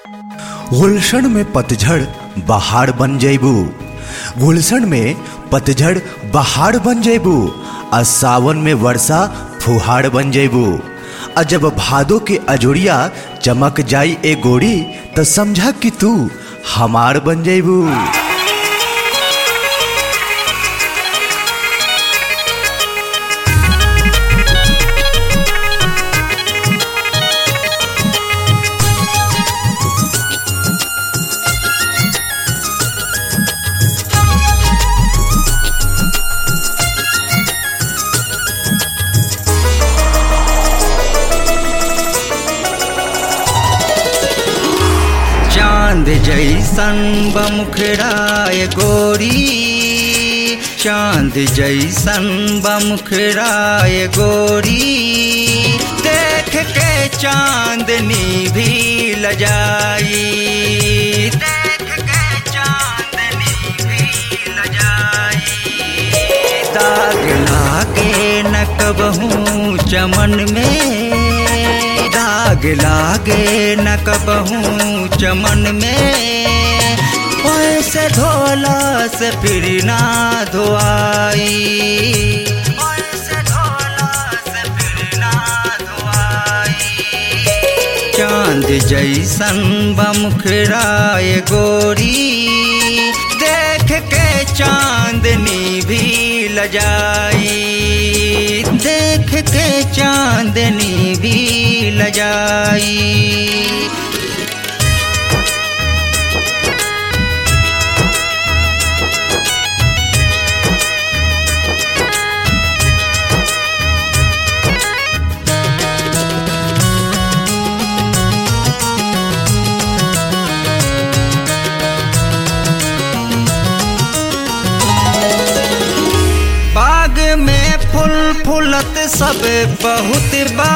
गुलशन में पतझड़ बहार बन जैबू गुलशन में पतझड़ बहार बन जैबू आ सावन में वर्षा फुहार बन जैबू आ जब भादो के अजोड़िया चमक जाई ए गोरी त समझा कि तू हमार बन जैबू चांद जैसन बमुखराय गोरी चांद जैसन बमुखराय गोरी देख के चांदनी भी लजाई देख के चांदनी भी लजाई दाग लागे न कबहू चमन में दाग लागे न कबहू चमन में ऐसे धोला से फिर ना धोआई ऐसे धोला से फिर ना धोआई चांद जैसन बमुखराय गोरी देख के चांदनी भी लजाई देख के चांदनी भी लजाई बाग में फूल फूलत सब बहुत बा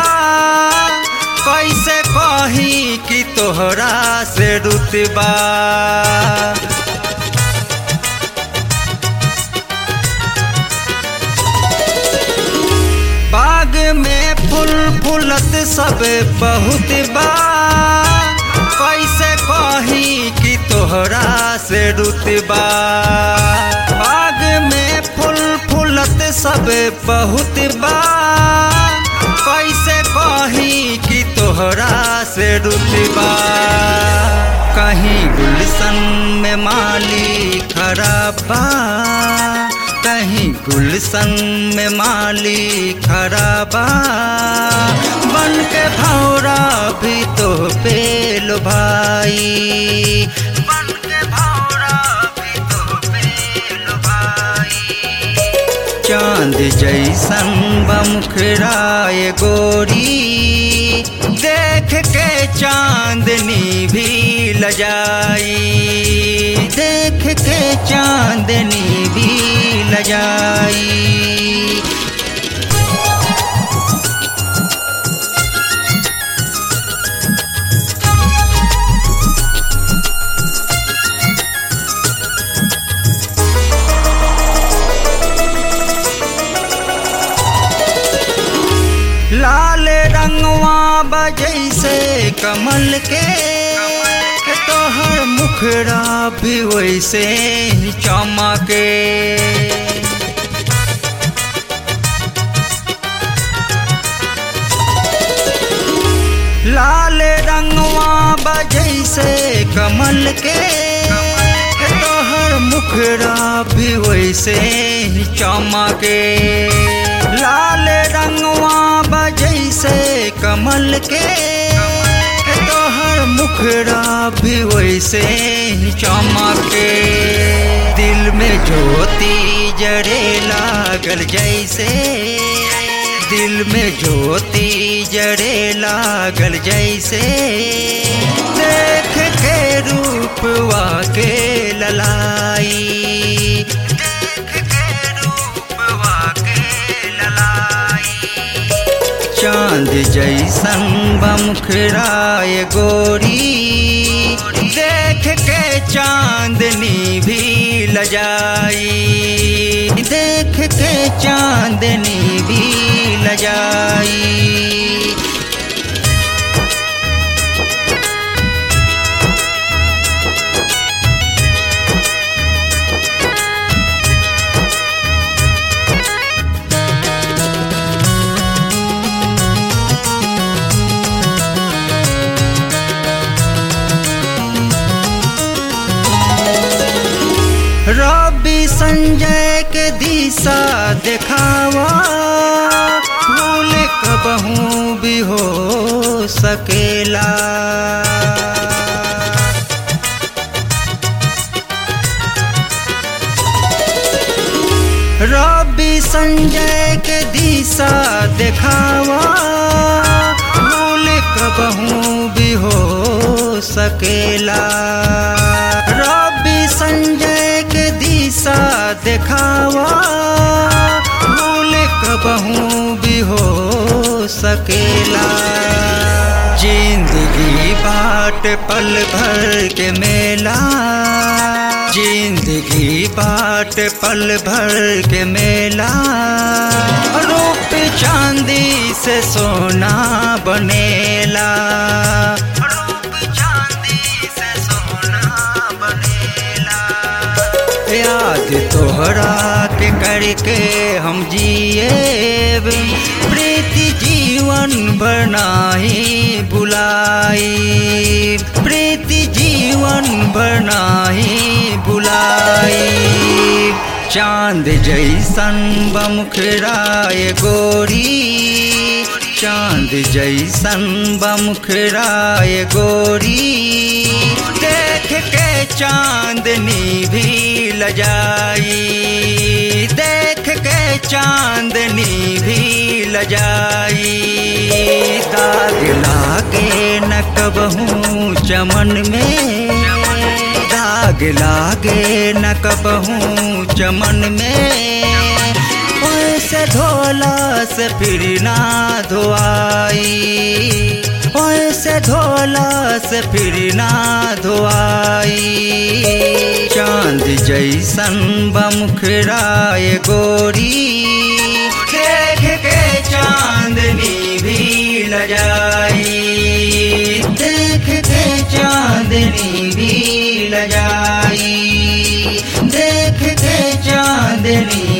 कैसे कही कि तोहरा से रुतबा बाग में फूल फूलत सब बहुत बा कैसे कही कि तोहरा से रुतबा बाग में फूल फूलत सब बहुत बा कैसे कही कि तोहरा से रुतबा कहीं गुलशन में माली खराब बा कहीं गुलशन में माली खराबा बन के भौरा भी तो पेल भाई बन के भौरा भी तो पेल भाई चांद जैसन बमुखराय गोरी देख के चांदनी भी लजाई देख के चांदनी भी लजाई लाल रंगवा बजैसे कमल के तोहर मुखरा भी वैसे ही चमके लाल रंगवा बजैसे कमल के तोहर मुखरा भी वैसे ही चमके लाल रंगवा बजैसे कमल के तोहर मुखरा भी वैसे ही चमके दिल में ज्योति जड़े लागल जैसे दिल में ज्योति जड़े लागल जैसे देख के रूपवा के ललाई देख के रूपवा के ललाई चांद जैसन बमुखराय गोरी देख के चांदनी भी लजाई देख के चांदनी भी लजाई के दिशा देखावा भूल कबहू भी हो सकेला रवि संजय के दिशा देखावा भूल कबहू भी हो सकेला रवि संजय के दिशा देखावा भूल कबहू भी हो सकेला जिंदगी बाट पल भर के मेला जिंदगी बाट पल भर के मेला रूप चांदी से सोना बनेला रूप चांदी से सोना बनेला याद तोहरा के करके हम जिए प्रीति जीवन बनाही बुलाई प्रीति जीवन बनाही बुलाई चांद जैसन बमुखराय गोरी चांद जैसन बमुखराय गोरी देख के चांदनी भी लजाई देख के चांदनी भी लजाई दाग लागे न कबहू चमन में दाग लागे न कबहू चमन में ओसे धोला से फिर ना धोआई ओसे धोला से फिर ना धोआई चांद जैसन बमुखराय गोरी देख के चांदनी भी लजाई देख के चांदनी भी लजाई देख के चांदनी